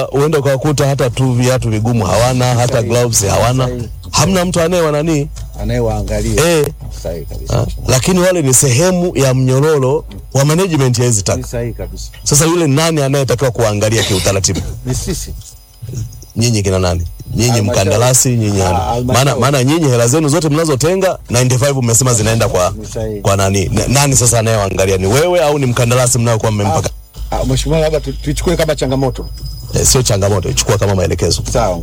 uende ukawakuta hata tu viatu vigumu hawana, hata gloves hawana, hamna mtu anayewa nani anayewaangalia eh, sahihi kabisa, ah, lakini wale ni sehemu ya mnyororo wa management ya hizi ni taka. sahihi kabisa, Sasa yule nani anayetakiwa kuangalia kiutaratibu? ni sisi Nyinyi kina nani? Nyinyi Halmashauri. mkandarasi, nyinyi Ah, nani? halmashauri. maana maana nyinyi hela zenu zote mnazotenga 95 mmesema zinaenda kwa Ni sahihi. kwa nani? N- Nani sasa anayewaangalia? Ni wewe au ni mkandarasi mnayokuwa mmempaka? Ah, Mheshimiwa, labda tu- tuichukue kama changamoto. Eh, sio changamoto, ichukua kama maelekezo. Sawa.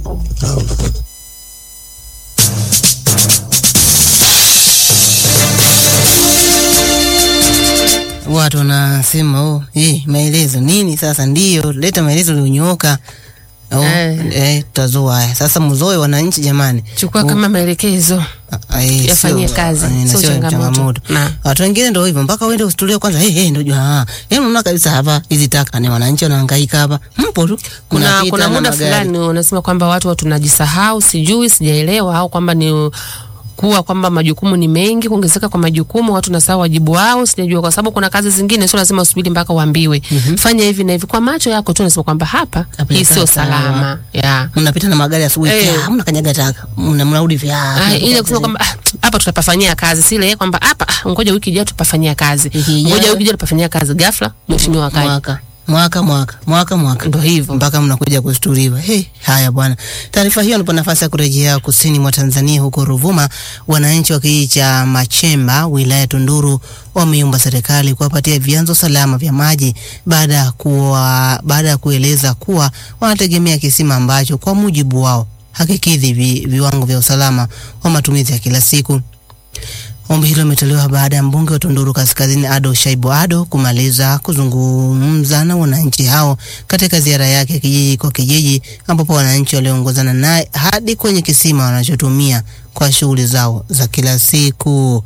Watu wanasema oh, eh, maelezo nini sasa? Ndio leta maelezo ulionyooka. Oh, Eh. eh, tutazoa haya sasa. Mzoe wananchi jamani, chukua Oh, kama maelekezo ah, eh, yafanyie sio- kazi, eh, na sio sio changamoto. Na. Watu wengine ndio hivyo, mpaka uende usitulie kwanza. Hey, hey, ndio jua ah, yaani unaona kabisa hapa hizi taka ni wananchi wanahangaika hapa, mpo tu kuna, Mnapita kuna na muda magari. fulani unasema kwamba watu tunajisahau, sijui sijaelewa, au kwamba ni kuwa kwamba majukumu ni mengi, kuongezeka kwa majukumu, watu nasahau wajibu wao, sijajua, kwa sababu kuna kazi zingine sio lazima usubiri mpaka uambiwe fanya hivi na hivi. Kwa macho yako tu unasema kwamba hapa Hapa hii inakaa sio sawa. salama ya mnapita na magari asubuhi, Eh. hey. mna kanyaga taka, mna mnarudi vya Ah, ile kusema kwamba ah, hapa tutapafanyia kazi, sile kwamba hapa ah, ngoja wiki ijayo tupafanyia kazi, Wiki ijayo. ngoja wiki ijayo tupafanyia kazi, ghafla mheshimiwa akaja. mwaka mwaka mwaka mwaka mwaka Ndo hivyo. mpaka mnakuja kusturiwa. Hey, haya bwana. Taarifa hiyo nipo nafasi ya kurejea kusini mwa Tanzania, huko Ruvuma. Wananchi wa kijiji cha Machemba wilaya ya Tunduru wameomba serikali kuwapatia vyanzo salama vya maji baada ya kuwa baada ya kueleza kuwa wanategemea kisima ambacho kwa mujibu wao hakikidhi vi, viwango vya usalama wa matumizi ya kila siku. Ombi hilo limetolewa baada ya mbunge wa Tunduru Kaskazini Ado Shaibu Ado kumaliza kuzungumza na wananchi hao katika ziara yake ya kijiji kwa kijiji, ambapo wananchi waliongozana naye hadi kwenye kisima wanachotumia kwa shughuli zao za kila siku.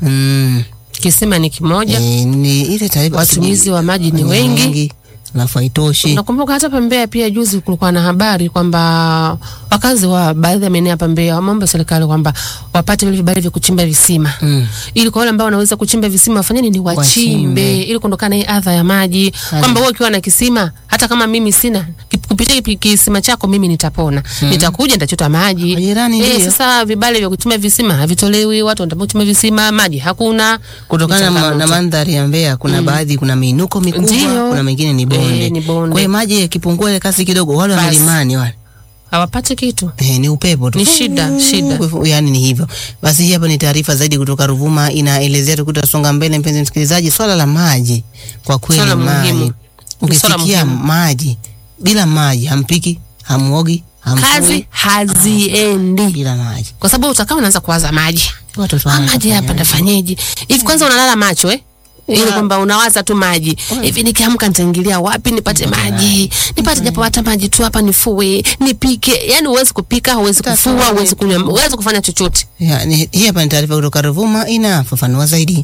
Mm. Kisima ni kimoja, E, ni ile taarifa watumizi wa maji ni wengi. alafu haitoshi. Nakumbuka hata hapa Mbeya pia juzi kulikuwa na habari kwamba wakazi wa baadhi ya maeneo hapa Mbeya wameomba serikali kwamba wapate vile vibali vya kuchimba visima Mm. ili kwa wale ambao wanaweza kuchimba visima wafanye nini, wachimbe, Wachimbe. ili kuondokana hii adha ya maji, kwamba wewe ukiwa na kisima, hata kama mimi sina ki- kupitia kipi- kisima chako mimi nitapona, nitakuja nitachota maji. Majirani Eh, ndio. sasa vibali vya kuchimba visima havitolewi, watu wanataka kuchimba visima, maji hakuna, kutokana Ni na, ma- changamoto. na mandhari ya Mbeya kuna baadhi kuna miinuko mikubwa, Ndio. kuna mengine ni bonde. Eh, ni bonde. Kwa hiyo maji yakipungua ile kasi kidogo, wale wa Basi. milimani wale hawapati kitu. Eh, ni upepo tu. Ni shida, shida. Yaani ni hivyo. Basi hii hapa ni taarifa zaidi kutoka Ruvuma inaelezea tukutasonga mbele mpenzi msikilizaji, swala la maji kwa kweli Swala maji. muhimu. Ukisikia muhimu. maji bila maji hampiki, hamuogi, Kazi hamfui haziendi bila maji. kwa sababu utakaa unaanza kuwaza maji Watoto Ah, wangu maji hapa watafanyaje? ndafanyeje hivi kwanza unalala macho eh ili kwamba unawaza tu maji hivi, nikiamka nitaingilia wapi nipate maji, nipate japo hata maji tu hapa, nifue, nipike. Yani huwezi kupika, huwezi kufua, huwezi kunywa, huwezi kufanya chochote. Ya, ni- hii hapa ni taarifa kutoka Ruvuma inafafanua zaidi.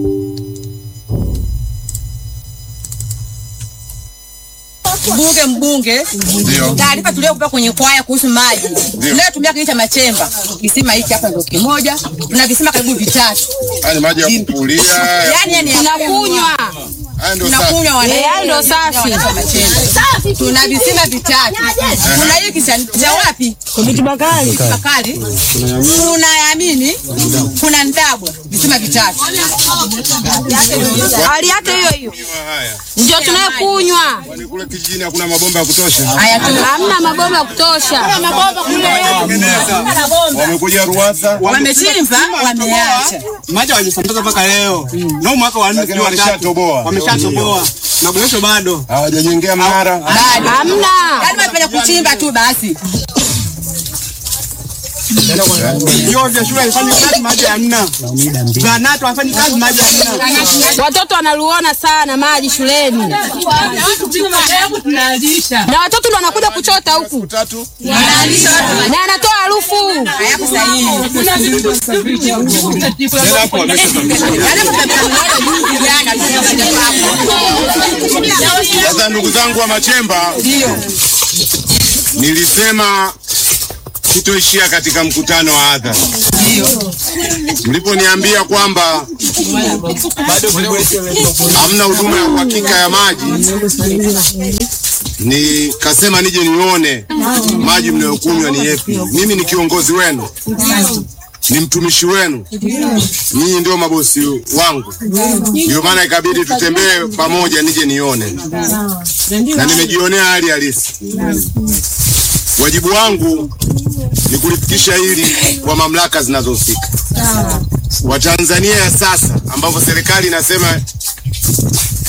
Mbunge mbunge, taarifa tuliokupa kwenye kwaya kuhusu maji tunayotumia kijiji cha Machemba, kisima hiki hapa ndio kimoja, tuna visima karibu vitatu, Haya ni maji ya kupulia. yani yani tunakunywa Haya ndio safi. tunakunywa wana ndio safi. Tuna visima vitatu, kuna hiki cha cha wapi? Komiti Bakari, Bakari, kuna Yamini, kuna Ndabwa, visima vitatu. Hali yake hiyo hiyo Haya. ndio tunayokunywa, Kwani kule kijijini hakuna mabomba ya kutosha? Haya tu hamna mabomba ya kutosha. Wamekuja Ruwasa. wamechimba, wameacha. maji hawajasambaza mpaka leo no mwaka wa nne Lakini sijui wa tatu. walishatoboa. wameshatoboa na boresho bado Hawajajengea mnara. Bado. Hamna. Yaani wamefanya kuchimba tu basi. vyoo vya shule haifanyi kazi maji hamna zahanati hawafanyi kazi maji hamna Watoto wanaluona sana maji shuleni, na watoto ndo wanakuja kuchota huku Tatu. na anatoa harufu. Hayako sahihi. Tena hapo wamesha. Yaani wamefanya juzi jana tu. Sasa ndugu zangu wa Machemba, nilisema sitoishia katika mkutano wa hadhara. Mliponiambia kwamba hamna huduma ya uhakika ya maji, nikasema nije nione maji mnayokunywa ni yepi. Mimi ni kiongozi wenu, ni mtumishi wenu, nyinyi ndio mabosi wangu, ndio maana ikabidi tutembee pamoja, nije nione, na nimejionea hali halisi. Wajibu wangu ni kulifikisha hili kwa mamlaka zinazohusika. Watanzania ya sasa, ambapo serikali inasema